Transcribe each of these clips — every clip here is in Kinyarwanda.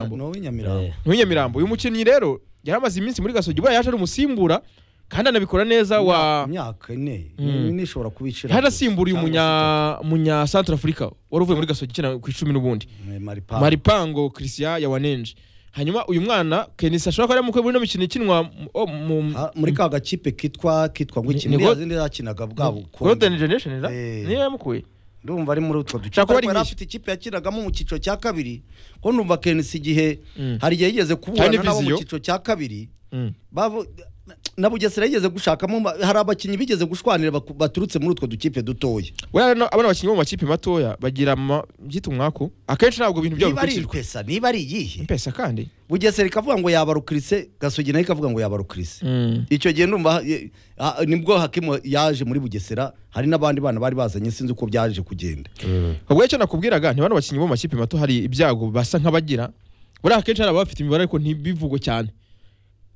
Nyamirambo ni uw'inyamirambo w'inyamirambo uyu mukinnyi rero yari amaze iminsi muri gasogi ubaye yaje ari umusimbura kandi anabikora neza wa imyaka ine Mm. nishobora kubicira yaranasimbuye umunya munya centre africa wari uvuye muri gasogi ukina ku icumi n'ubundi maripa maripango christian yawanenje hanyuma uyu mwana kenisi ashobora kuba ari mukwe muri ino mikino ikinwa mu- o- mu- Ha, muri ka gakipe kitwa kitwa ngo iki Ni- ni niya go- zindi zakinaga bwabo ukundi. golden generation da Eh. niyo yamukuye ndumva ari muri utwo duce Ushaka kuba ari ariko yari nk'iki? afite ikipe yakinagamo mu cyiciro cya kabiri ko ndumva kenisi igihe Mm. hari igihe yigeze Hari kuburana nabo mu n'iviziyo. cyiciro cya kabiri Mm. bavu- na bugesera yigeze gushakamo ba- hari abakinnyi bigeze gushwanira baku- baturutse muri utwo dukipe dutoya Buriya rero abana bakinnyi bo mu makipe matoya bagira ama- byita umwaku akenshi ntabwo ibintu byabo niba ari bikurikizwa ipesa niba ari iyihe impesa kandi bugesera ikavuga ngo yabarukirise gasogi nayo ikavuga ngo yabarukirise Mm. icyo gihe ndumva ye- ha- nibwo hakimu yaje muri bugesera hari n'abandi bana bari bazanye sinzi uko byaje kugenda ubwo icyo nakubwiraga nti bano bakinnyi bo mu makipe mato hari ibyago basa nk'abagira buriya akenshi hari abafite imibare ariko ntibivugwe cyane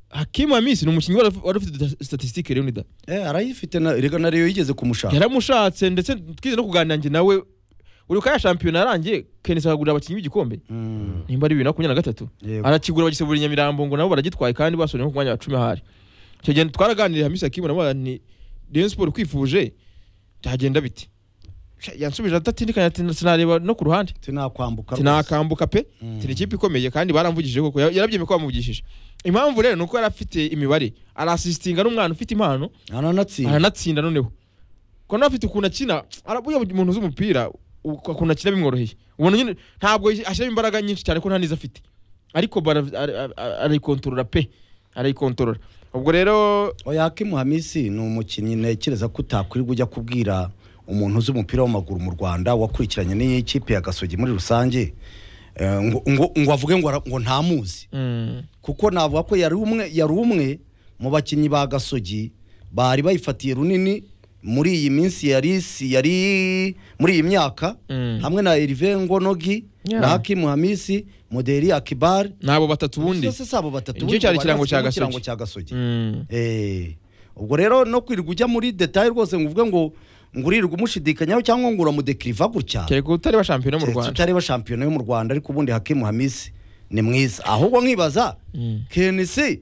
hakimu hamisi ni umukinnyi wari- wari ufite statisitike leonida eh arayifite na rega na Rayon yigeze kumushaka yaramushatse ndetse twize no kuganira njye nawe uribuka ya shampiyona yarangiye kenisi akagurira abakinnyi b'igikombe Mm, nimba ari bibiri na makumyabiri na gatatu yego. arakigura bagisabura i nyamirambo ngo nabo baragitwaye kandi basoje nko ku mwanya wa cumi ahari icyo gihe twaraganiriye hamisi hakimu namubaza ni rayon siporo kwifuje byagenda bite Sha, yansubije adatindikanya ati sinareba no ku ruhande tinakwambuka rwose. tinakambuka pe tiri ikipe ikomeye kandi baramvugishije koko Ya- yarabyemeye ko bamuvugishije impamvu rero ni uko yari afite imibare arasisitinga n'umwana ufite impano aranatsinda aranatsinda noneho ko nawe afite ukuntu akina arabuye umuntu uzi umupira uko- ukuntu akina bimworoheye ubona nyine ntabwo ashyiramo imbaraga nyinshi cyane ko nta n'izo afite ariko bara- ara- ara- arayikontorora pe arayikontorora ubwo rero oya hakimu hamisi ni umukinnyi ntekereza ko utakwirirwa ujya kubwira umuntu uzi umupira w'amaguru mu rwanda wakurikiranye n'iyi kipe ya gasogi muri rusange eh, ngo- ngo ngo avuge ngo ara- ngo ntamuzi mm, kuko navuga ko yari umwe yari umwe mu bakinnyi ba gasogi bari bayifatiye runini muri iyi minsi yari isi yari muri iyi myaka Mm. hamwe na Erive Ngonogi Yeah. na Hakim Hamisi Moderi Akibar n'abo batatu ubundi byose si abo batatu Nicyo bari cyari ikirango bafite cya mu kirango Gasogi. cya gasogi Mm, Eh, ubwo rero no kwirirwa ujya muri detaye rwose ngo uvuge ngo ngo urirwa umushidikanyaho cyangwa ngo uramudekiriva gutya kereka utareba shampiyona mu keretse rwanda utareba shampiyona yo mu rwanda ariko ubundi hakimu hamisi ni mwiza ahubwo nkibaza Mm. kenisi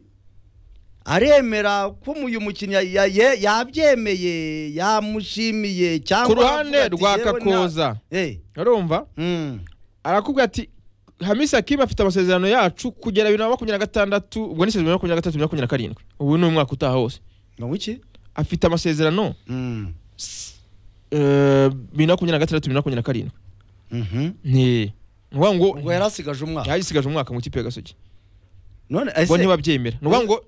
aremera ko uyu mukinnyi ya- ya- yabyemeye yamushimiye cyangwa ku ruhande avuga ati, rwa "Yewe na-" kakoza Eh, urumva mm, arakubwira ati hamisi hakimu afite amasezerano yacu kugera bibiri na makumyabiri na gatandatu ubwo ni sezerano ya makumyabiri na gatatu bibiri na makumyabiri na karindwi ubu ni umwaka utaha wose ni wiki afite amasezerano Mm, eh, bibiri na makumyabiri na gatandatu bibiri na makumyabiri na karindwi mhm. ni ngombwa ngo ubwo yari asigaje umwaka yagisigaje umwaka mu kipe ya gasogi none ngo ese ntibabyemera ni ngombwa ngo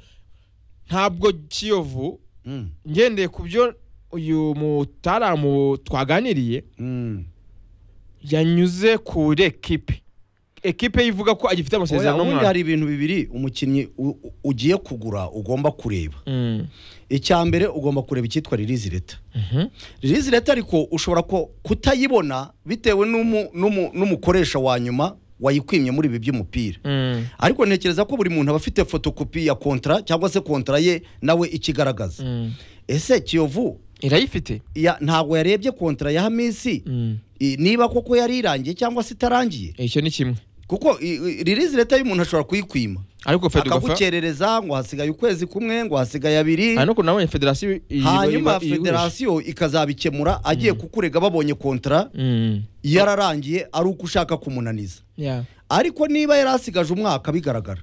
ntabwo kiyovu Mm, ngendeye ku byo uyu mutaramu twaganiriye mm. yanyuze kuri ekipe ekipe yivuga ko agifite Oya, amasezerano ubundi n'umwana hari ibintu bibiri umukinnyi u- u- ugiye kugura ugomba kureba Mm, icya mbere ugomba kureba icyitwa ririzi leta mhm, ririzi leta ariko ushobora ku- kutayibona bitewe n'umu- n'umu- n'umukoresha wa nyuma wayikwimye muri ibi by'umupira mm, ariko ntekereza ko buri muntu aba afite fotokopi ya kontara cyangwa se kontara ye nawe ikigaragaza mm. ese kiyovu irayifite ya- ntabwo yarebye kontara ya hamisi Mm. i- niba koko yari irangiye cyangwa se itarangiye icyo ni kimwe kuko i- i- ririzi leta y'umuntu ashobora kuyikwima ariko fedugafa akagukerereza ngo hasigaye ukwezi kumwe ngo hasigaye abiri hari no kuntu nabonye federasiyo iyi- hanyuma iyi- iyi- federasiyo ikazabikemura agiye kukurega babonye kontara Mm, yararangiye ari uko ushaka kumunaniza yeah. ariko niba yari asigaje umwaka bigaragara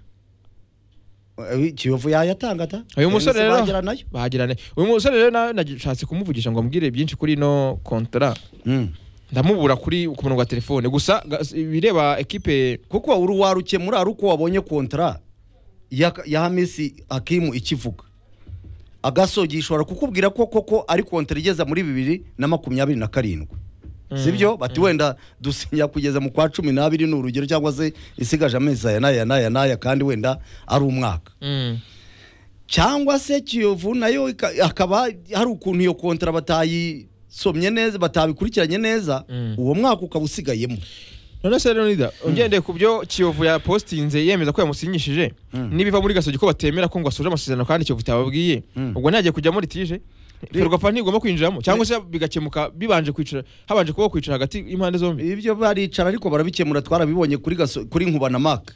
Eh, kiyovu yayatanga ta uyu musore Tennis rero bagera nayo bagirana uyu musore rero nawe nashatse kumuvugisha ngo amubwire byinshi kuri ino kontora Mm. ndamubura kuri ku murongo wa telefone gusa ga- s- ibireba ekipe kuko uri warukemura ari uko wabonye kontara ya, ya hamisi hakimu ikivuga agasogi ishobora kukubwira ko koko ari kontara igeza muri bibiri na makumyabiri na karindwi sibyo bati wenda dusinya kugeza mu kwa cumi n'abiri ni urugero cyangwa se isigaje amezi aya n'aya n'aya n'aya kandi wenda ari umwaka mm. cyangwa se kiyovu nayo ika- akaba hari ukuntu iyo kontara batayisomye neza batabikurikiranye neza Mm. uwo mwaka ukaba usigayemo none se leonida ungendeye ku byo kiyovu yapositinze yemeza ko yamusinyishije Mm. n'ibiva muri gasogi ko batemera ko ngo asoje amasezerano kandi kiyovu itababwiye Mm. ubwo ntagiye kujyamo litije ferwafa ntigomba kwinjiramo cyangwa se bigakemuka bibanje kwicara habanje kuba kwicara hagati y'impande zombi ibyo baricara ariko barabikemura twarabibonye kuri gaso, kuri nkubanamaka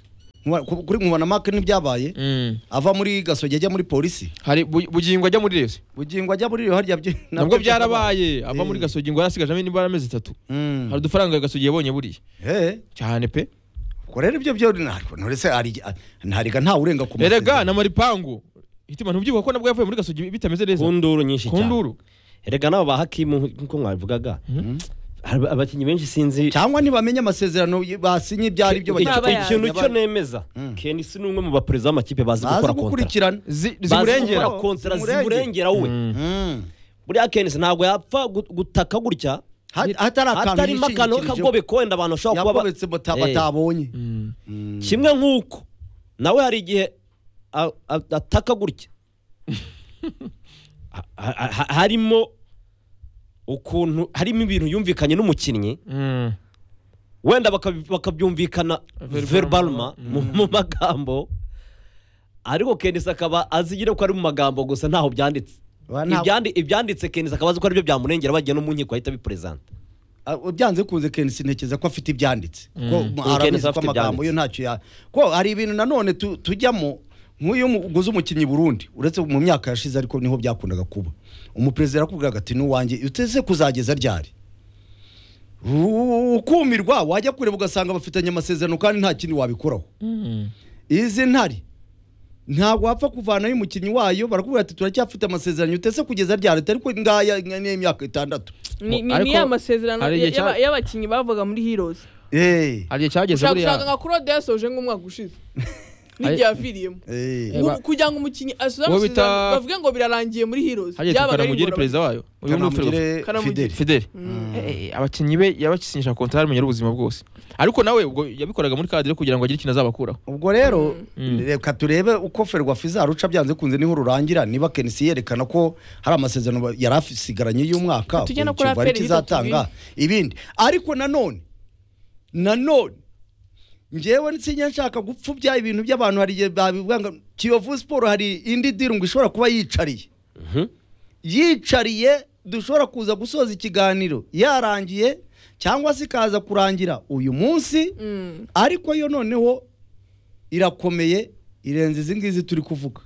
Nkuba- ku- kuri nkubana make n'ibyabaye Mm. ava muri gasogi ajya muri polisi hari bu- bugingo ajya muri resi bugingo ajya muri iyo harya byo- nabwo nabyo byarabaye ava Eh. muri gasogi ngo arasigaje hamwe nibura amezi atatu Mm. hari udufaranga gasogi yabonye buriya Eh, cyane pe ubwo rero ibyo byo ntabwo nturese ari- a- ntariga nta urenga ku erega masezerano. na maripangu hitima ntubyibuha ko nabwo yavuye muri gasogi bitameze neza ku nduru nyinshi cyane kunduru erega n'abo ba hakimu nk'uko mwabivugaga hari abakinnyi benshi sinzi cyangwa ntibamenye amasezerano y- basinye ibyo ari byo Iki- Naba bagiye- ikintu yaba- cyo nemeza Mm. keni si n'umwe mu baperezida b'amakipe bazi bazi gukora kontara gukurikirana Zi- bazi zimurengera gukora kontara Zimurengera. zimurengera we Mm. Mm. buriya kenisi ntabwo yapfa gu- gutaka gutya Ha- hatari akantu hatarimo akantu yishingikirijeho. k'akagobe wenda abantu bashobora kuba ba- yagobetse bata- Eh. batabonye Mm. Mm. kimwe nk'uko nawe hari igihe a- a- ataka gutya Ha- ha- ha- harimo ukuntu harimo ibintu yumvikanye n'umukinnyi Mm. wenda bakabi- bakabyumvikana Verbalma. verbalma mu- mu magambo ariko kenisi akaba azi nyine ko ari mu magambo gusa ntaho byanditse Ba- nta- Ibyandi- ibyanditse kenisi akaba azi ko aribyo byamurengera bagiye no mu nkiko ahita biperezanta Ah, byanze kunze kenisi ntekereza ko afite ibyanditse ko Mm. Kenisi arabizi ko afite amagambo yo ntacyo ya ko hari ibintu nanone tu- tujyamo nk'uyu muguzi umukinnyi i Burundi uretse mu myaka yashize ariko niho byakundaga kuba umuperezida yarakubwiraga ati n'uwanjye uteze kuzageza ryari Ru- ukumirwa wajya kureba ugasanga bafitanye amasezerano kandi nta kindi wabikoraho Mm. izi ntari ntabwo wapfa kuvanayo umukinnyi wayo barakubwira ati turacyafite amasezerano utese kugeza ryari ariko ngaya n'imyaka itandatu ni ni- Ariko ni ya masezerano hari igihe cya- y'aba- y'abakinnyi bavuga muri heroes Eh, hari igihe cyageze ushaka buriya gushaka nka claude yasoje nk'umwaka ushize n'igihe yaviriyemo eh. Eh, ba- kugira ngo umukinnyi asoze Wowe amasezerano bita- bavuge ngo birarangiye muri heroes hagiye byabaga ari tukanamugire ingorabahizi. perezida wayo uyu ni Fidel- Kanamugire Kanamugire. Fideli fideli Mm. Eh, eh, abakinnyi be yabakinisha kontara yamenyera ubuzima bwose ariko nawe ubwo yabikoraga muri kadire kugira ngo agire ikintu azabakuraho ubwo rero Mm. reka turebe uko ferwafa izaruca byanze kunze niho rurangira niba kenisi yerekana ko hari amasezerano ba- yari asigaranye y'umwaka Tujye no buri kivu kuri ari APR kizatanga ibindi ariko nanone nanone ngewe nsinya nshaka gupfubya ibintu by'abantu hari igihe babivuga ngo kiyovu siporo hari indi diri ngo ishobora kuba yicariye yicariye dushobora kuza gusoza ikiganiro yarangiye cyangwa se ikaza kurangira uyu munsi Mm. ariko yo noneho irakomeye irenze izi ngizi turi kuvuga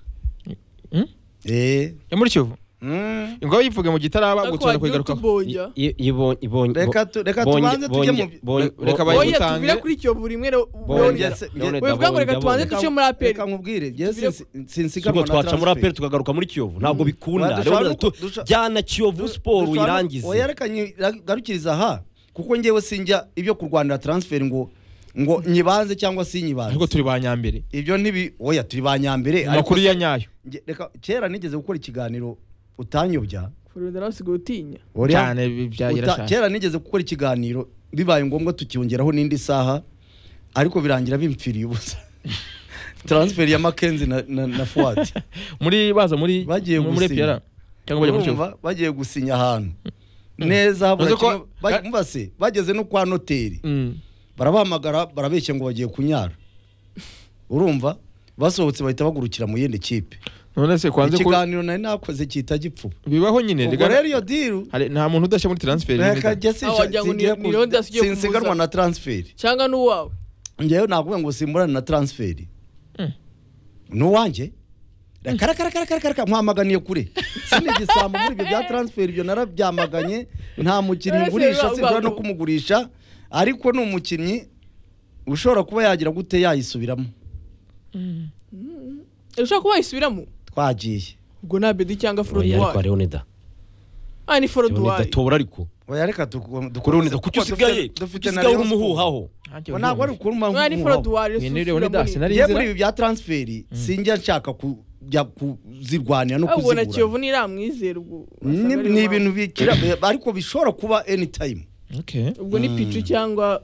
Mm? Eh, yo muri kivu mm. ingabo yivuga mu gitaraba Ariko gutsura wagira uti kuyigarukaho Boya. I- ibonye- ibonye- Reka tu- reka tubanze tujye mu- bonye- bonye- Reka bo- bayi- bonye- Boya utange. tuvire kuri Kiyovu rimwe re- bonye- Yes, Leonidas. yes. Leonidas Wivuga ngo bonye- reka tubanze bonye. duce muri APR. reka nkubwire njye Tubire- sin- sinsiganwa ubwo na twaca muri aperi transfer. tukagaruka muri kiyovu Ba, ntabwo bikunda dushobora Rero tu- no- dusho- jyana kiyovu siporo Dushobora- oya uyirangize reka nyi- garukiriza aha kuko ngewe sinjya ibyo kurwanira transfer ngo ngo nyibanze cyangwa si nyibanze ariko turi ba nyambere ibyo ntibi oya turi ba nyambere ariko amakuru ya nyayo nge- reka kera nigeze gukora ikiganiro utanyobya Florida nasigaye utinya. Oya. cyane bi- byagira Uta- cyane kera nigeze gukora ikiganiro bibaye ngombwa tukiyongeraho n'indi saha ariko birangira bimpfiriye ubusa transfer ya makenzi na, na, na fuwadi muri baza muri Bagiye muri- muri gusinya. piyara cyangwa bajya muri kivu Urumva, bagiye gusinya ahantu neza habura Uzi ko- kimwe- ba- mubase bageze no kwa noteri Mm. barabahamagara barabeshya ngo bagiye kunyara urumva basohotse bahita bagurukira mu yindi kipe none se kwanze ko ikiganiro nari nakoze cyita gipfuba bibaho nyine ubwo rega- rero iyo diru hari- nta muntu udashya muri transfer reka rimwe da. jye Ah, wagira ngo ni- singiye ni Leonidas ku- ugiye kumubuza. sinsiganwa na transferi cyangwa n'uwawe ngewe nakuvuga ngo simburane na transferi Mm. n'uwanjye rakarakarakarakaraka mpamaganiye kure sinigisambo muri ibyo bya transferi ibyo narabyamaganye nta mukinnyi Ese ngurisha ba- sinshobora ba- no kumugurisha ariko ni umukinnyi ushobora kuba yagira gute yayisubiramo ushobora kuba wayisubiramo twagiye ubwo nta bedi cyangwa Oya, ariko foroduwayi leonida ah ni leonida foroduwayi tobora ariko oya reka duku- dukomeze leonida kuki kuko usigaye dufite- kuki dufite na usigaye uri Rayon Sports. umuhuhaho Ntacyo Ngo ntabwo ari bihumbi. ukuruma mwana ni nk'umuhuhaho. foroduwayi Ni Leonidas, sinari- ngewe Narize- muri ibi bya transferi sinjya nshaka kujya kuzirwanira no ubwo na kuzigura kiyovu ntiramwizera ubwo ni wasanga ari ni uwawe. ibintu bikira ariko bishobora kuba anytime Okay. ubwo ni picu cyangwa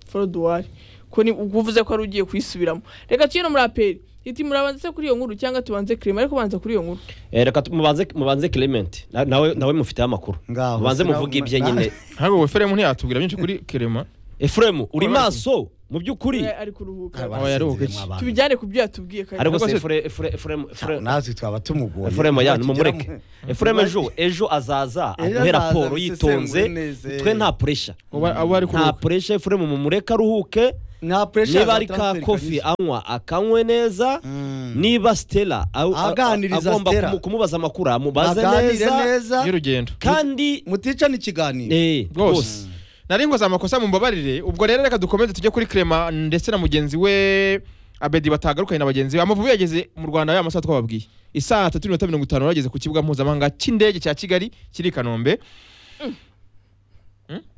foroduwayi ko ni ubwo uvuze ko ari ugiye kuyisubiramo reka tujye no muri aperi iti murabanza se kuri iyo nkuru cyangwa tubanze kirema ariko banza kuri iyo nkuru Eh, reka tu- mubanze mubanze clement Na- nawe nawe mufiteho amakuru Ngaho, mubanze sinaho- muvuge ibye na- nyine ntabwo wefere mu ntiyatubwira byinshi kuri kerema efuremu uri Oya. maso mu by'ukuri Eh, ari kuruhuka Aba yaruhutse. tubijyane ku byo yatubwiye kare ariko se se- Efure- Efure- Efuremu- Efure- natwe twaba tumugoye efuremu ya nimumureke efuremu ejo ejo azaza Ejo aduhe azaza raporo abisesengure yitonze neza, eh. twe nta puresha abo ari nta kuruhuka puresha efuremu mumureke aruhuke nta pressure niba za ari ka transfer kofi kanyuze. anywa akanywe neza Mm. niba sitera aw- a- Aganiriza agomba Stella. kumu- kumubaza amakuru amubaze aganire neza neza y'urugendo kandi muticane ikiganiro eh, rwose rwose nari ngo amakosa mumbabarire ubwo rero reka dukomeze tujye kuri Clement ndetse na mugenzi we abedi batagarukanye na bagenzi be amavubi yageze mu rwanda ya masaha twababwiye isaha tatu n'iminota mirongo itanu yageze ku kibuga mpuzamahanga cy'indege cya kigali kiri i kanombe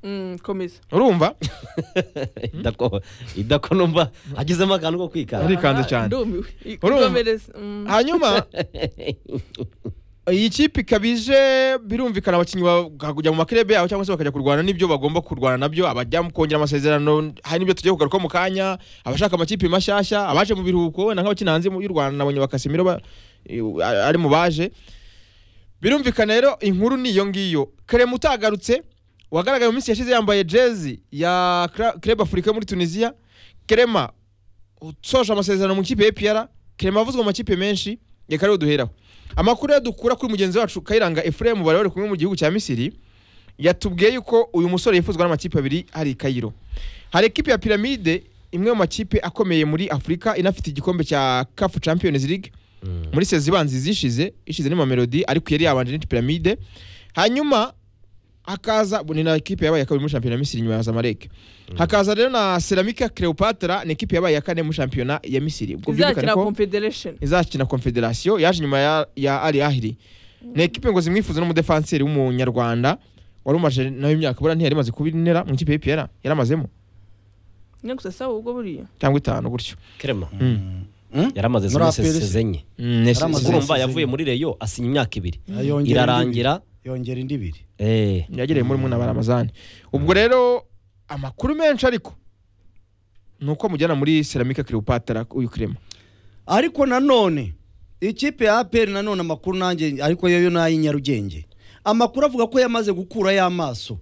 Mm, komeza urumva idako idako numva agizemo akantu ko kwikara Arikanze cyane. ndumiwe I- Urumva? ikomereza Mm. hanyuma iyi kipe ikaba ije birumvikana abakinnyi bakajya mu makirebe yabo cyangwa se bakajya kurwana n'ibyo bagomba kurwana nabyo abajya mu kongera amasezerano hari n'ibyo tugiye kugaruka mu kanya abashaka amakipe mashyashya abaje mu biruhuko wenda nk'abakina hanze y'u Rwanda nabonye bakasimiro ba- eh, ari mu baje birumvikana rero inkuru ni iyo ngiyo Clement utagarutse wagaragaye mu minsi yashize yambaye jezi ya Cla- Club Africa muri Tunisia Clement usoje amasezerano mu ikipe ya APR Clement avuzwe mu makipe menshi reka rero duheraho amakuru yo dukura kuri mugenzi wacu Kayiranga Ephraim bari bari kumwe mu gihugu cya Misiri yatubwiye yuko uyu musore yifuzwa n'amakipe abiri hari i Cairo hari ekipe ya Pyramide imwe mu makipe akomeye muri Afurika inafite igikombe cya CAF Champions League muri sezi ibanza izishize ishize ni Mamelodi ariko yari yabanje ni Pyramide hanyuma hakaza ni na ekipe yabaye ya kabiri muri shampiyona ya Misiri nyuma ya Zamalek hakaza rero na Ceramica Cleopatra ni ekipe yabaye ya kane muri shampiyona ya Misiri ubwo byumvikane izakina ko confederation izakina confederation yaje nyuma ya, ya ali ahiri ni ekipe ngo zimwifuza n'umudefanseri w'umunyarwanda wari umaje nawe imyaka buriya ntiyari imaze kuba intera mu ikipe y'ipr yaramazemo nyine gusa sawa ubwo buriya cyangwa itanu gutyo Clement Mm? yaramaze Muri zose APR se? enye Mm, ni- Yaramaze. si- urumva zose yavuye enye. muri reyo asinya imyaka ibiri Yongera irarangira indi- yongera indi ibiri eh, si- yagereye muri mwe na baramazani ubwo rero amakuru menshi ariko ni uko mujyana muri ceramica cleopatra uyu kirema ariko nanone ikipe ya aperi nanone amakuru nanjye ariko yo yo ni ay'inyarugenge amakuru avuga ko yamaze gukurayo amaso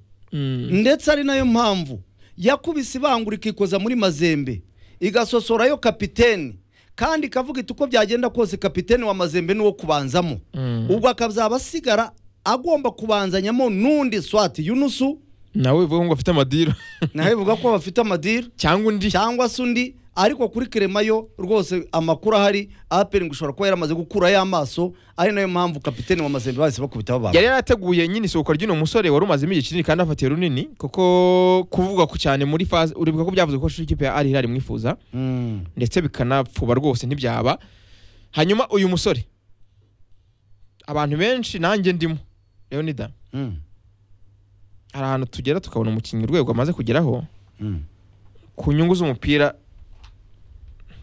ndetse ari nayo mpamvu yakubise ibangura ikikoza muri mazembe igasosorayo kapiteni kandi ikavuga iti uko byagenda kose kapiteni wa mazembe ni uwo kubanzamo Mm. ubwo akazaba asigara agomba kubanzanyamo n'undi swati yunusu nawe bivuga ngo afite amadiro nawe bivuga ko bafite amadiri cyangwa undi cyangwa se undi ariko kuri kerema yo rwose amakuru ahari aperi ngo ishobora kuba yaramaze gukurayo amaso ari nayo mpamvu kapiteni wa mazembe bahise bakubitaho abantu yari yarateguye nyine isohoka ry'uno musore wari umazemo igihe kinini kandi afatiye runini kuko kuvuga ku cyane muri faze uribuka ko byavuze ko ikipe ya Al Hilal imwifuza Mm. ndetse bikanapfuba rwose ntibyaba hanyuma uyu musore abantu benshi nanjye ndimo leonida Mm. hari ahantu tugera tukabona umukinnyi urwego amaze kugeraho Mm. ku nyungu z'umupira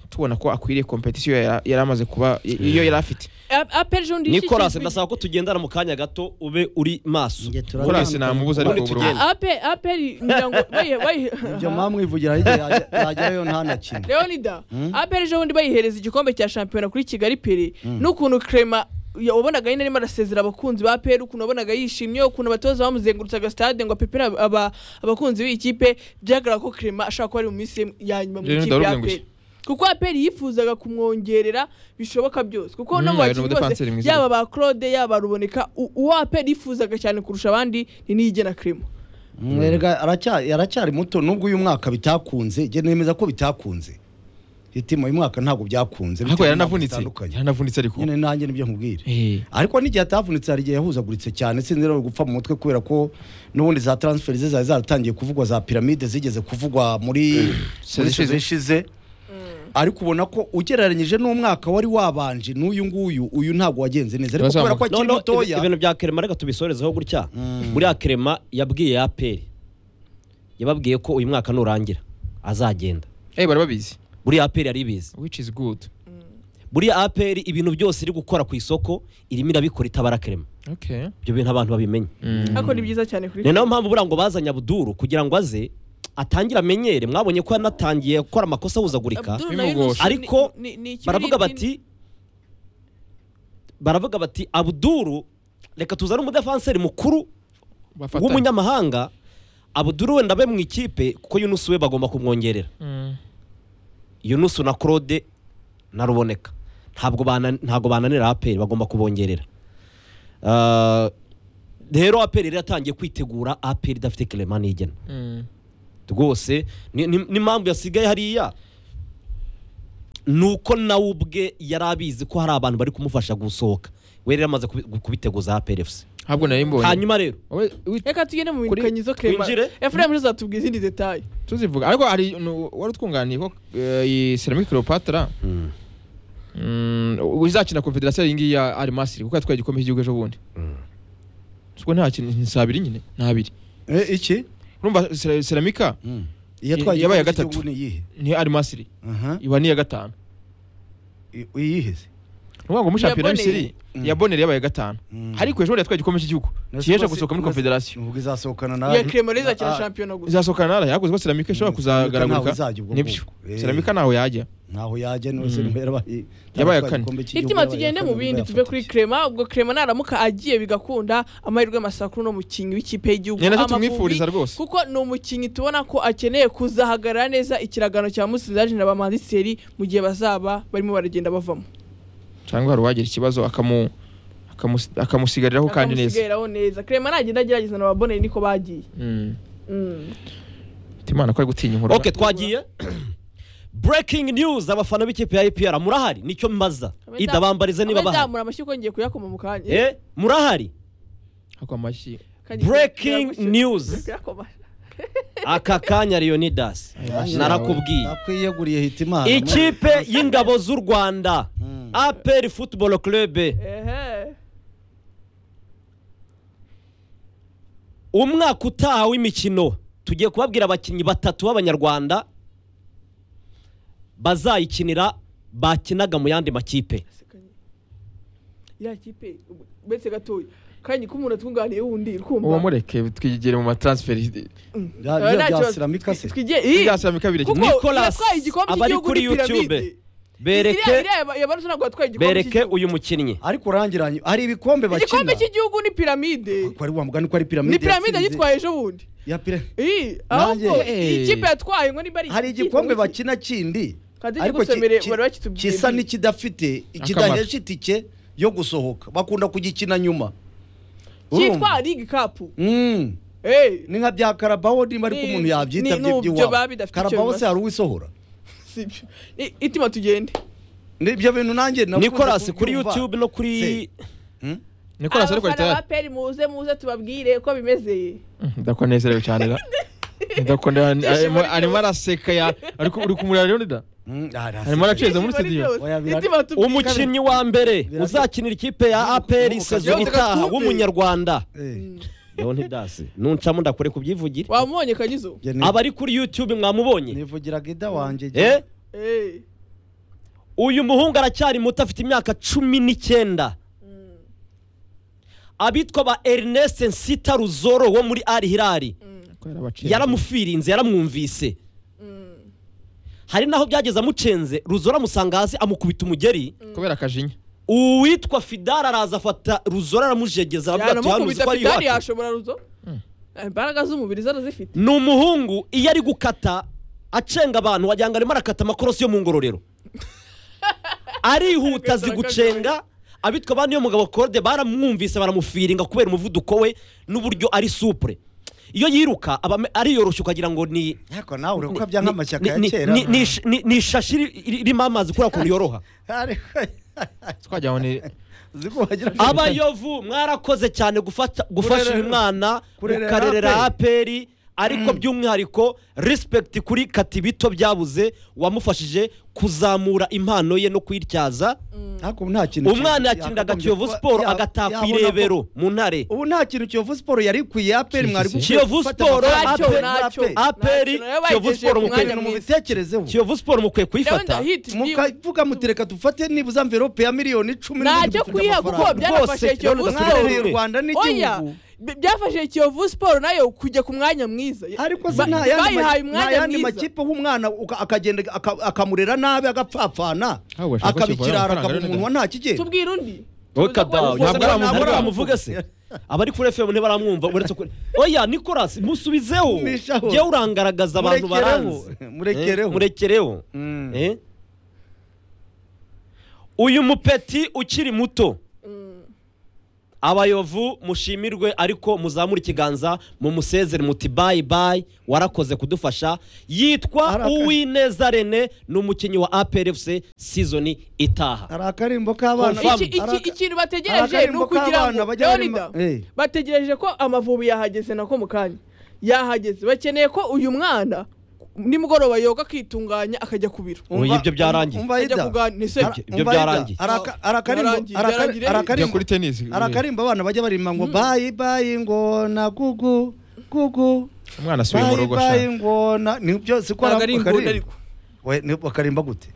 tubona ko akwiriye kompetisiyo yari yari amaze kuba i- iyo yari afite apel jean nicolas ndasaba ko tugendana mu kanya gato ube uri maso Nicolas namubuze ariko Ubundi ubu tugende. apel apel ngira ngo bayi bayi ibyo mwamwivugira hirya yajya- yajyayo ntanakine leonida Mm. apel jean undi bayihereza igikombe cya shampiyona kuri kigali pere n'ukuntu crema ya- wabonaga nyine arimo arasezera abakunzi ba peri ukuntu wabonaga yishimye ukuntu abatoza bamuzengurutsaga stade ngo apepere aba- aba- abakunzi b'iyi kipe byagaragara ko crema ashaka kuba ari mu minsi ya nyuma mu Leonida ikipe ya waravuze ngo peri kuko aperi yifuzaga kumwongerera bishoboka byose kuko no Mhm, mu hari bakinnyi n'umudefanseri bose mwiza. yaba ba claude yaba ruboneka u- uwo aperi yifuzaga cyane kurusha abandi ni niyigena crema mwerega aracya- yaracyari muto nubwo uyu mwaka bitakunze njye nemeza ko bitakunze hitima uyu mwaka ntabwo byakunze ariko bitewe yaranavunitse n'impamvu zitandukanye. yaranavunitse ariko nyine nanjye nibyo nkubwira Eh. ariko n'igihe atavunitse hari igihe yahuzaguritse cyane sinzi rero gupfa mu mutwe kubera ko n'ubundi za transfer ze zari zaratangiye kuvugwa za piramide zigeze kuvugwa muri muri Sezishize. season ishize ariko ubona ko ugereranyije n'umwaka wari wabanje n'uyu nguyu uyu ntabwo wagenze neza ariko kubera ko akiri No, no, mutoya ibi- ibintu bya kerema reka tubisorezeho gutya buriya kerema yabwiye aperi yababwiye ko uyu mwaka nurangira azagenda Eh, bari babizi buriya aperi yari ibizi which is good buriya aperi ibintu byose iri gukora ku isoko irimo irabikora itabara kerema okay ibyo bintu abantu babimenye ariko ni byiza cyane kuri ni nayo mpamvu buriya ngo bazanye abuduru kugira ngo aze atangire amenyere mwabonye ko yanatangiye gukora amakosa ahuzagurika Abdul bimugora. Yunus ni- Ariko ni- ni ikibiribwa baravuga ni- bati baravuga bati abuduru reka tuzane umudefanseri mukuru bafatanye w'umunyamahanga abuduru wenda abe mu ikipe kuko yunusu we bagomba kumwongerera Mm. yunusu na claude na ruboneka ntabwo bana- ntabwo bananira aperi bagomba kubongerera Ah, rero aperi yari yatangiye kwitegura aperi idafite kerema nigena Mm. rwose ni- ni- n'impamvu yasigaye hariya ni uko nawe ubwe yari abizi ko hari abantu bari kumufasha gusohoka we rero amaze kubi- kubiteguza APRFC ntabwo nari mbonye hanyuma rero Wowe, wi- reka tugende mu Kuri- bindikanyi zo krema twinjire. efuremu uzatubwira izindi detaye tuzivuga ariko hari nu- wari utwunganiye ko eh, iyi ceramic cleopatra mm, izakina confederation iyi ngiyi ya Al Masry kuko yatwaye igikombe cy'igihugu ejo bundi ubwo nta kintu si abiri nyine ni abiri Eh, iki urumva ceramica iyatwaye Yabaye igikombe gatatu. cy'igihugu ni iyihe ni Al Masry Aha. iba ni iya gatanu I- iyihe se ni ukuvuga ngo muri Iya shampiyona Bonere. y'Misiri iya bonere yabaye iya gatanu Mm. ariko ejo bundi yatwaye igikombe cy'igihugu kiyeje gusohoka muri confederation ubwo izasohokana nawe iya krema rero izakina shampiyona gusa izasohokana naraye ahubwo ubwo ceramica ishobora Mm, Ceramica ntaho kuzagaragurika izajya ubwo nibyo bwoko. Eh. ceramica ntaho yajya ntaho yajya nose Mm. niho yarabaye Yabaye ya kane. hitima tugende mu bindi tuve kuri krema ubwo krema naramuka agiye bigakunda amahirwe masakuru n'umukinnyi w'ikipe y'igihugu ni nacyo Amavubi, tumwifuriza rwose kuko ni umukinnyi tubona ko akeneye kuzahagarara neza ikiragano cya musinzi ajena ba mandiseri mu gihe bazaba barimo baragenda bavamo cyangwa hari uwagira ikibazo akamu akamu- akamusigariraho kandi neza Akamusigariraho neza krema nagenda agerageza na baboneye niko bagiye Mm. Mm. Timana ko ari gutinya inkuru ok twagiye breaking news abafana b'ikipe ya APR murahari nicyo mbaza idabambarize niba Abe bahari nzamura amashyi ko ngiye kuyakoma mu kanya Eh, murahari ako amashyi Kajya- breaking kuyagushyira- news. kuyakoma. aka kanya leonidas Ayo mashyi narakubwiye nakwiyeguriye hitimana ikipe y'ingabo z'u rwanda Mm. apr football club Ehe. umwaka utaha w'imikino tugiye kubabwira abakinnyi batatu b'abanyarwanda bazayikinira bakinaga mu yandi makipe Asekanye. ya kipe ubu- uretse gatoya kanya ko umuntu atwunganiye wundi ukumva uwo mureke twigire mu matransferi Ya- Eh, ya- nta ya kibazo. Ceramica se? Twigiye- Ih! ibyasaba kabiri Kuko Nicolas, yatwaye igikombe abari cy'igihugu kuri ni piramide. YouTube. bereke Iriya- iriya yaba- yabarusha ntabwo yatwaye igikombe bereke cy'igihugu. uyu mukinnyi ariko urangiranye hari ibikombe bakina igikombe cy'igihugu ni piramide Ariko ari wa mugani ko ari piramide ni piramide yatsinze. yitwaye ejo bundi Ya pira- Ih, ahubwo Nanjye- iyi kipe yatwaye ngo niba ari hari iki- igikombe iki- bakina kindi Kandi ariko ki- kigusomere, ki- bari bakitubwiye. kisa n'ikidafite kidahesha itike yo gusohoka bakunda kugikina nyuma cyitwa Urumva? League Cup Mm. Eh, ni nka bya karabaho niba ariko Ni- umuntu yabyita ni- bye nubyo by'iwabo baba bidafite icyo karabaho se bimaze. hari uwisohora sibyo. I- itima tugende ibyo bintu nanjye nakunze nicolas kuri kubyumva. youtube no kuri Se. Mm? nikolas ariko Abafana ba ritayari peri muze muze tubabwire ko bimeze ndakonezerewe cyane da ndakondera arimo arimo araseka ya ariko uri kumureba rero nida Mm, arasa. Harimo aracika. Tucheze muri Ibyishimo ni studio. byose. Oya, bira- Itima tubwire. umukinnyi wa mbere uzakinira ikipe ya apr sezo Yose itaha gakumbi. w'umunyarwanda Eh, leonidas nuncamo ndakore kubyivugire wamubonye kanyizo jye ni- abari kuri youtube mwamubonye nivugiraga ida wanjye jye. eh Eh, uyu muhungu aracyari muto afite imyaka cumi n'icyenda abitwa ba ernest nsita ruzoro wo muri ari hirari yaramufiririnze yaramwumvise mm. hari n'aho byageze amucenze ruzoro amusanga hasi amukubita umugeri kubera akajinya uwitwa fidara araza afata ruzoro aramujegeza aravuga ati "Hano uzi yanamukubita ko ari fidari iwacu?" yashobora ruzo imbaraga z'umubiri zarazifite ni umuhungu iyo ari gukata acenga abantu wagira ngo arimo arakata amakorosi yo mu ngororero arihuta azi gucenga abitwa abandi y'umugabo korode baramwumvise baramufiringa kubera umuvuduko we n'uburyo ari supure iyo yiruka aba ame- ariyoroshya ukagira ngo ni ariko nawe ureka bya nk'amashyaka ya ni- kera ni- ni- ni- ni- ni ishashi iri- iri- irimo amazi kubera ukuntu yoroha ariko twajya ni uzi ko wagira ngo- abayovu mwarakoze cyane gufata- gufasha Kurerera- uyu mwana kurerera mukarerera APR. aperi ariko by'umwihariko respect kuri katibito byabuze wamufashije kuzamura impano ye no kuyityaza ariko nta kintu umwana kibi- yakiniraga yakagombye kiyovu kuba- siporo ya- agataha ku yabona ko- irebero mu ntare ubu nta kintu kiyovu siporo yari ikwiye aperi mwari Kiyovu Kiyovu Siporo, Ntacyo, APR, ntacyo. APR. APR, Ntacyo, nayo Kiyovu bayigejeje Siporo ku mukwiye mwanya mwiza. mubitekerezo kiyovu siporo mukwiye Ndabona kuyifata hit ni- mukavuga mutereka dufate nibuza mverope ya miliyoni cumi n'ibihumbi ntacyo dufite kwiha kuko amafaranga. byanafashe Rwose, kiyovu Leonidas siporo mwarereye u rwanda oya n'igihugu b- byafashije kiyovu siporo nayo kujya ku mwanya mwiza ariko se Ba- nta yandi ma- bayihaye nta umwanya yandi mwiza makipe aho umwana uka- akagenda aka- akamurera nabi agapfapfana Ah, we, ashaka ko kivura akabikirara amafaranga akaba rero umuntu wa nta kigenda tubwire undi Weka down. Ntabwo Ntabwo aramuvuga. ntabwo aramuvuga se abari kuri fm ntibaramwumva uretse kuri oya nicolas musubizeho Mumishaho. jyewe urangaragaza abantu Murekereho. baranze Murekereho. Eh, murekereho Mm. Eh? uyu mupeti ukiri muto abayovu mushimirwe ariko muzamura ikiganza mumusezere muti bayi bayi warakoze kudufasha yitwa Arakaye. uwineza rene ni umukinnyi wa APRFC sizoni itaha hari akarimbo k'abana Confirm. Iki- iki- ikintu bategereje ni Akarimbo ukugira k'abana ngo bajya bari Leonida, ma- Eh. bategereje ko amavubi yahageze nako mu kanya yahageze bakeneye ko uyu mwana nimugoroba yoga akitunganya akajya ku biro Ubu ibyo byararangiye. ajya kuganira ni se Ibyo byarangiye. Byarangiye, byarangiye. Jya kuri tenisi arakarimbo abana bajya barimba ngo bayi bayi ngona gugu gugu umwana asubiye mu bayi rugo bayi ashaka ngona ni byo siko ntabwo ari inguni akarimbo ariko we ni akarimba gute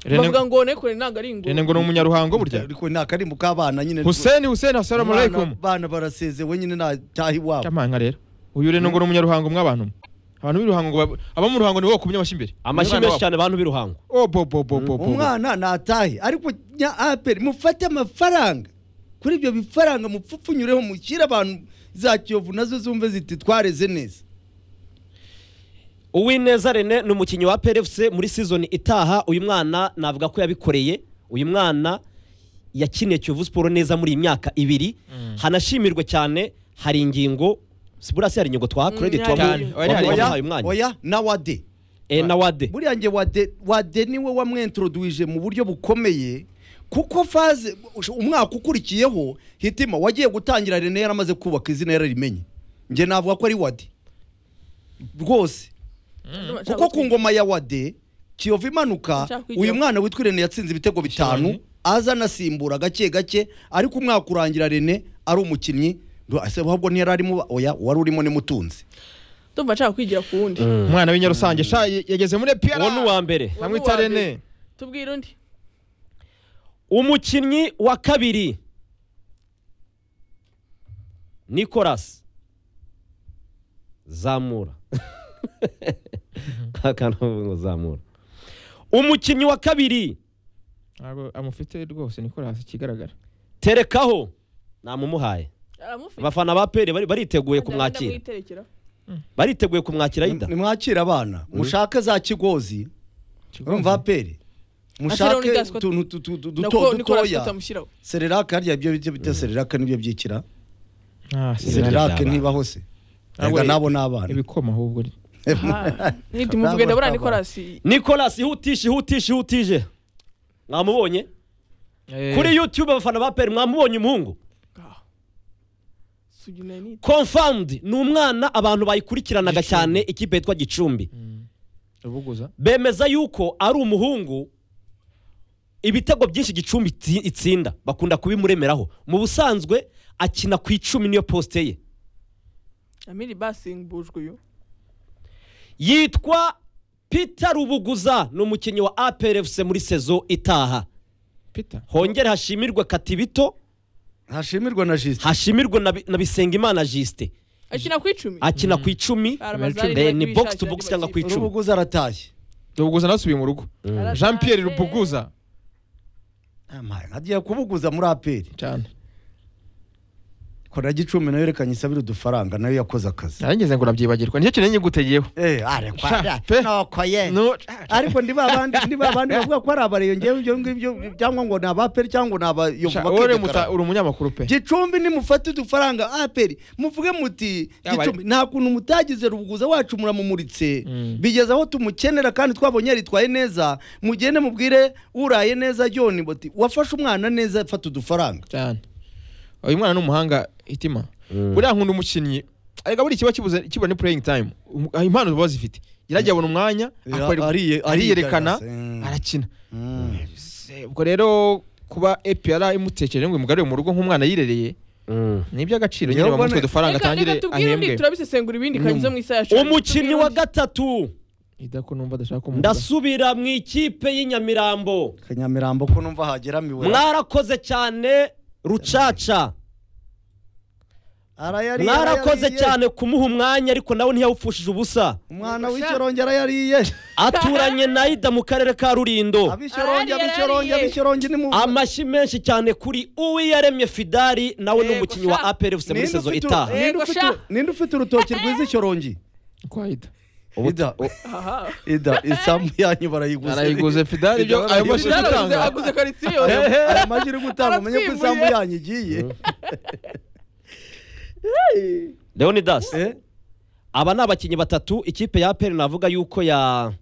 Rene- bavuga ngo nekure ntabwo ari inguni Rene ngo ni umunyaruhango burya ariko ni akarimbo k'abana nyine Hussein Hussein assalamu Umwana- alaikum abana barasezewe nyine nta cyaha iwabo cyamanga rero uyu Rene ngo ni umunyaruhango mw'abantu abantu b'iruhango ngo bab- abo mu ruhango nibo bakumye amashyi imbere amashyi Umwana menshi wabo. cyane abantu b'iruhango Oh, bo bo bo bo bo umwana natahe ariko nya aperi mufate amafaranga kuri ibyo bifaranga mupfupfunyureho mushyire abantu za kiyovu nazo zumve ziti twareze neza uwineza rene ni umukinnyi wa PRFC muri sizoni itaha uyu mwana navuga ko yabikoreye uyu mwana yakiniye kiyovu siporo neza muri iyi myaka ibiri hanashimirwe cyane hari ingingo si burasi hari ingingo twaha Mm, credit hari wamu- ingingo. Oya, hari wamu- ingingo. wamuhaye umwanya oya na wade Eh, na wade buriya nge wade wade niwe wamwentroduije mu buryo bukomeye kuko faze umwaka ukurikiyeho hitima wagiye gutangira rene yaramaze kubaka izina yararimenye nge navuga ko ari wade rwose kuko ku ngoma ya wade kiyovu imanuka Nshaka uyu kwijyaho. mwana witwa rene yatsinze ibitego bitanu aza anasimbura gake gake ariko umwaka urangira rene ari umukinnyi ngo ase ahubwo ntiyari arimo oya wari urimo nimutunzi ndumva nshaka kwigira ku wundi umwana w'inyarusange sha ye- yageze muri uwo ni piara uwa mbere Uwo ni bamwita uwa mbere. Rene tubwire undi umukinnyi wa kabiri nicolas zamura akantu bavuga ngo zamura umukinnyi wa kabiri ntabwo amufite rwose Nicolas ikigaragara terekaho namumuhaye aramufite abafana ba pere bari- bariteguye kumwakira kumwakira bariteguye kumwakira yida nimwakire abana mushake za kigozi umva pere Ashyiraho mushake n'igaswa- utuntu tu- tu- duto nako nikorasi dutoya tutamushyiraho sererake harya ibyo bita bita sererake nibyo byikira Ah, si Zidane. Zidane. sererake niba hose Ntabwo- Erega nabo ni abana ibikoma ahubwo ni ntihita umuvuge ndabona nikorasi nicolas ihutisha ihutisha ihutije mwamubonye kuri youtube abafana ba pere mwamubonye umuhungu sugina ni confirmed ni umwana abantu bayikurikiranaga Gicumbi. cyane ikipe yitwa gicumbi ubuguza bemeza yuko ari umuhungu ibitego byinshi gicumbi itsi- itsinda bakunda kubimuremeraho mu busanzwe akina ku icumi niyo posite ye amiri basimbujwe uyu yitwa peter rubuguza ni umukinnyi wa aprfc muri sezo itaha Peter hongere hashimirwe katibito hashimirwa na jisite hashimirwe na Bi- na bisengimana jisite akina ku icumi akina ku icumi Karamazari eh, ni niwe box to wishakira box andi cyangwa ku makipe. icumi urubuguzi aratashye ubuguza nasubiye mu rugo Aratahe. Jean Pierre Rubuguza agiye kubuguza muri aperi cyane kora gicumbi nayo yerekanye isabire udufaranga nayo yakoze akazi narangeze ngo urabyibagirwa nicyo kintu nyigutegeyeho Eh, are Sha, kwa- pe. noko ye. ariko ndi babandi ndi babandi bavuga ko ari abareyo ngewe ibyo ngibyo cyangwa ngo ni abaperi cyangwa ni abayovu uri bakidekarara. umuta- uri umunyamakuru pe gicumbi nimufate udufaranga aperi muvuge muti Yaba ari- gicumbi nta kuntu mutagize rubuguza wacu muramumuritse Mm. bigeze aho tumukenera kandi twabonye yaritwaye neza mugende mubwire uraye neza joni bati wafashe umwana neza fata udufaranga cyane uyu mwana ni umuhanga itima buriya nkunda umukinnyi arega buriya ikiba kibuze kibura ni pureyingi tayimu impano baba bazifite yaragiye abona umwanya Eh, akora- ariye- ariyerekana arigaragaza, eh. arakina Se- ubwo rero kuba epr imutekereje ngo imugarure mu rugo nk'umwana yirereye ni iby'agaciro nyine Yabona- bamutwe udufaranga Reka- reka atangire tubwire undi ahembwe turabisesengura ibindi kanyuze mu isaha yacu umukinnyi wa gatatu idako numva adashaka kumuvuga. ndasubira mu ikipe y'inyamirambo kanyamirambo ko numva hageramiwe mwarakoze cyane rucaca Arayariye, mwarakoze arayariye. cyane kumuha umwanya ariko nawe ntiyawupfushije ubusa umwana w'icyorongi arayariye aturanye na ida mu karere ka rurindo abishyorongi Arariye, abishyorongi arariye. abishyorongi ni mu amashyi menshi cyane kuri uwiyaremye fidari nawe ni Yego, umukinnyi wa sha. aprfc muri Ninde sezo ufite- itaha ninde Yego, ufite- sha. ninde ufite urutoki rwiza icyorongi kwa ida Ida- aha ida isambu yanyu barayiguze arayiguze fidari ibyo ayo Ibyo mashyi Ushaka uri gutanga aguze- aguze karitsiye yose aya majwi uri gutanga umenye ko Aratwimuriye. isambu yanyu igiye leonidas Eh? aba ni abakinnyi batatu ikipe ya aperi navuga yuko ya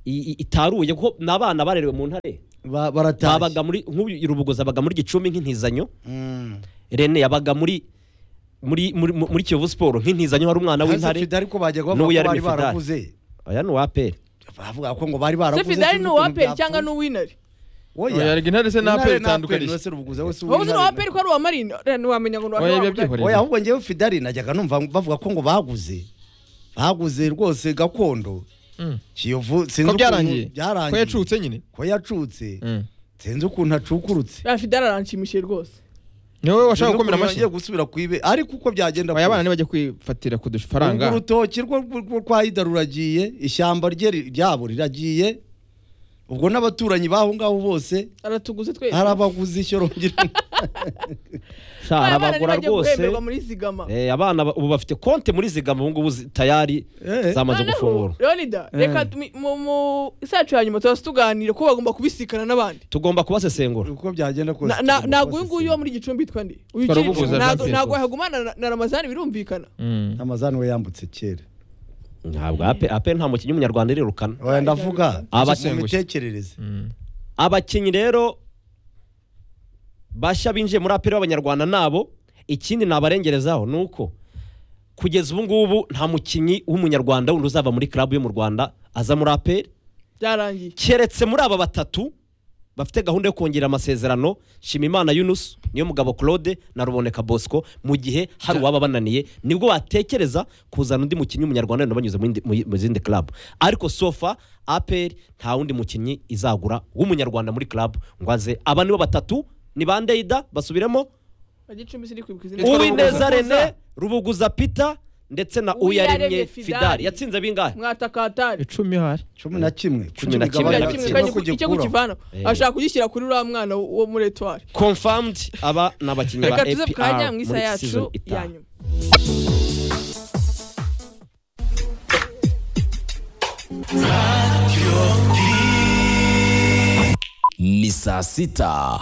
i- i- itaruye kuko ni abana barerewe mu ntare Ba- baratashye babaga muri nk'uyu rubugozi abaga muri gicumbi nk'intizanyo Mm. rene yabaga muri muri muri muri kiyovu siporo nk'intizanyo hari umwana Hasi w'intare Fidel ko bajya bavuga n'uwo ko yari bari Fidel. barakuze aya ni uwa aperi bavuga ko ngo bari barakuze se fidari sinzi ni ukuntu uwaperi cyangwa byapfuye. ni uwinari Oya. Oya, erega intare se na Intare APR na APR itandukanije. niwe se rubuguza wese waba uzi uw'intare ni na- uwaperi ko ari uwamarini ntiwamenya ngo ni Oya, uwaperi ibyo byihoreye. oya ahubwo njyewe fidari najyaga numva bavuga ko ngo baguze baguze rwose gakondo Mm. kiyovu sinzi ko ukuntu byarangiye ko byarangiye yacutse nyine ko yacutse Mm. sinzi ukuntu acukurutse ya fidari aranshimishije rwose ni wowe washaka Sinzi gukomera ukuntu amashyi yongeye gusubira kwibe ariko uko byagenda aya bana kose. ntibajya kwifatira ku dufaranga Ubwo urutoki rwo rwo- rwo kwa Ida ruragiye ishyamba rye ri- ryabo riragiye ubwo n'abaturanyi b'aho ngaho bose aratuguze twese hari abaguzi ishyorongera sha Abana arabagura ntibajya rwose guhemberwa muri zigama Eh, abana ba- ubu bafite konti muri zigama ubu ngubu zi- tayari Eh. zamaze Noneho, gufungura leonida reka tumi- mu- mu isacu ya nyuma turaza tuganira ko bagomba kubisikana n'abandi tugomba kubasesengura uko byagenda kose Na- na- tugomba ntabwo uyu kubasesengura. nguyu wo muri gicumbi yitwa nde Twari uyu ukiri i Gicumbi, ubuhuza ntabwo- Jean ntabwo Pierre yahagumana na- na ramazani birumvikana Mm. amazani we yambutse kera ntabwo ape ape nta mukinnyi w'umunyarwanda irirukana oya ndavuga Abasengushye. mu mitekerereze Mm. abakinnyi rero bashya binjiye muri aperi b'abanyarwanda nabo ikindi nabarengerezaho ni uko kugeza ubu ngubu nta mukinnyi w'umunyarwanda wundi uzava muri club yo mu rwanda aza muri aperi byarangiye keretse muri aba batatu bafite gahunda yo kongera amasezerano shimimana yunus niyo mugabo claude na ruboneka bosco mu gihe hari uwaba bananiye nibwo batekereza kuzana undi mukinnyi w'umunyarwanda wenda banyuze mu yindi- mu yi- mu zindi club ariko sofa apr nta wundi mukinnyi izagura w'umunyarwanda muri club ngo aze aba nibo batatu ni ba ndeida basubiremo gicumbi siri kwibuka izina uwineza rene rubuguza peter ndetse na Uyaremye uyaremye fidari Fidari. yatsinze bingahe mwatakatari icumi hari cumi na kimwe Cumi na kimwe na Gabanya kimwe agatsiko. kandi Kujya icyo gukuraho. kukivana Eh. ashaka kugishyira kuri uriya mwana wo muri etwari confirmed aba ni abakinnyi ba reka tuze ku kanya apr mu muri isa season yacu ya itaha nyuma ni saa sita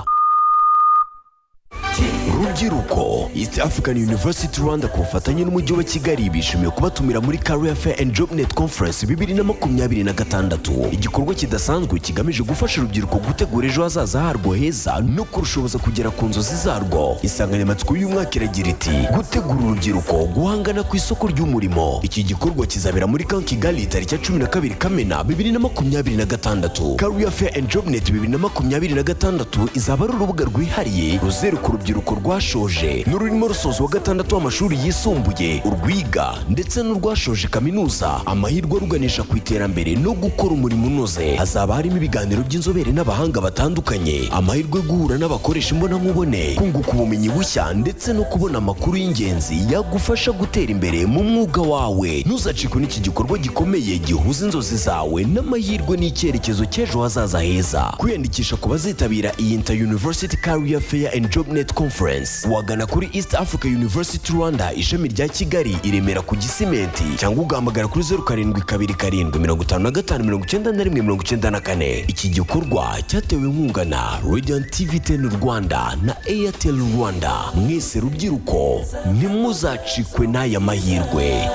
rubyiruko east african university rwanda ku bufatanye n'umujyi wa kigali bishimiye kubatumira muri career fair and job net conference bibiri na makumyabiri na gatandatu igikorwa kidasanzwe kigamije gufasha urubyiruko gutegura ejo hazaza harwo heza no kurushoboza kugera ku nzozi zarwo insanganyamatsiko y'umwaka iragira iti gutegura urubyiruko guhangana ku isoko ry'umurimo iki gikorwa kizabera muri kan kigali tariki ya cumi na kabiri kamena bibiri na makumyabiri na gatandatu career fair and job net bibiri na makumyabiri na gatandatu izaba ari urubuga rwihariye ruzeruka urubyiruko rwashoje n'ururimo rusoza wa gatandatu w'amashuri yisumbuye urwiga ndetse n'urwashoje kaminuza amahirwe aruganisha ku iterambere no gukora umurimo unoze hazaba harimo ibiganiro by'inzobere n'abahanga batandukanye amahirwe yo guhura n'abakoresha imbonankubone kunguka ubumenyi bushya ndetse no kubona amakuru y'ingenzi yagufasha gutera imbere mu mwuga wawe ntuzacikwe n'iki gikorwa gikomeye gihuza inzozi zawe n'amahirwe n'icyerekezo cy'ejo hazaza heza kwiyandikisha ku bazitabira iyi inter university career fair and job net conference wagana kuri east africa university rwanda ishami rya kigali i remera ku gisimenti cyangwa ugahamagara kuri zeru karindwi kabiri karindwi mirongo itanu na gatanu mirongo icyenda na rimwe mirongo icyenda na kane iki gikorwa cyatewe inkunga na radiant tv ten rwanda na airtel rwanda mwese rubyiruko ntimuzacikwe n'aya mahirwe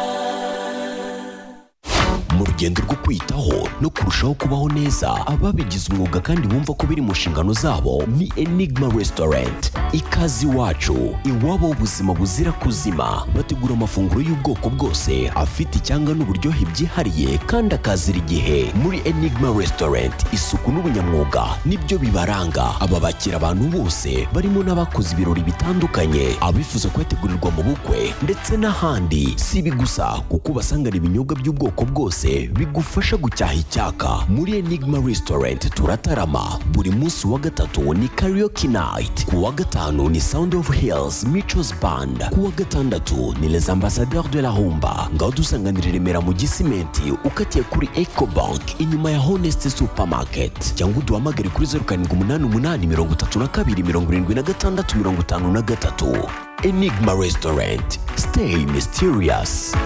mu rugendo rwo kwiyitaho no kurushaho kubaho neza ababigize umwuga kandi bumva ko biri mu nshingano zabo ni enigma restaurant ikaze iwacu iwabo w'ubuzima buzira kuzima bategura amafunguro y'ubwoko bwose afite icyanga n'uburyohe byihariye kandi akazira igihe muri enigma restaurant isuku n'ubunyamwuga nibyo bibaranga aba bakira abantu bose barimo n'abakoze ibirori bitandukanye abifuza kuyategurirwa mu bukwe ndetse n'ahandi si ibi gusa kuko ubasangana ibinyobwa by'ubwoko bwose bigufasha gucyaha icyaka muri enigma restaurant turatarama buri munsi wa gatatu ni karaoke night ku wa gatanu ni sound of hills michos band ku wa gatandatu ni les ambassadeurs de la humba ngaho dusanganira i remera mu gisimenti ukatiye kuri eco bank inyuma ya honest supermarket cyangwa uduhamagare kuri zeru karindwi umunani umunani mirongo itatu na kabiri mirongo irindwi na gatandatu mirongo itanu na gatatu enigma restaurant stay mysterious